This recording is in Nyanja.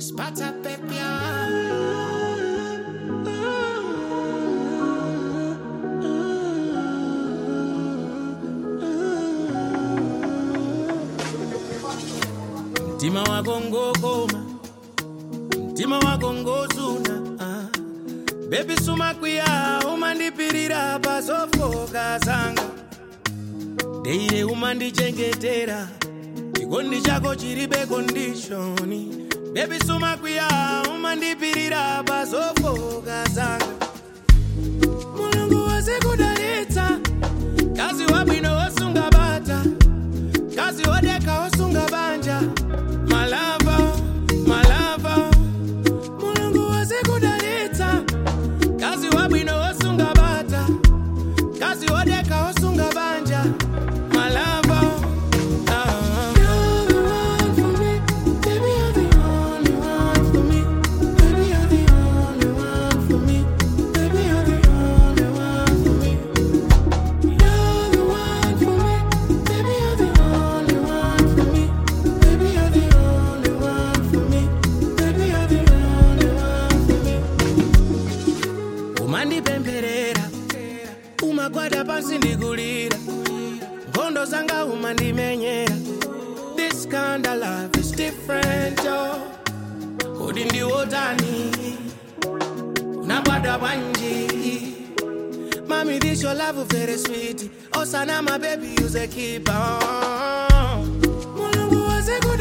Spata pepia. Mtima wako ngokoma, mtima wako ngozuna ah. Baby suma kwiya umandipirira pazofoka zanga deire umandichengetera chikondi chako chiribe kondishoni Baby suma kwiya umandipirira pazofoka zanga mulungu wazikudalitsa kazi wabwino wosunga bata kazi wodeka wosunga banja malava malava mulungu wazikudalitsa kazi wabwino wosunga bata kazi wodeka wosunga banja malava ah. You're the one for me. Baby, you're the only one for me. Baby, you're the only one for me. Baby, you're the only one for me. You're the one for me. Baby, you're the only one for me. Baby, you're the only one for me. Baby, you're the only one for me. umandipempherera umagwada pansi ndikulira nkhondo zanga umandimenyera this kind of love is different yo kodi ndiwotani unagwada bwanji Mommy, this your love very sweet. Osana, my baby, use a keeper. Mulungu wazikuda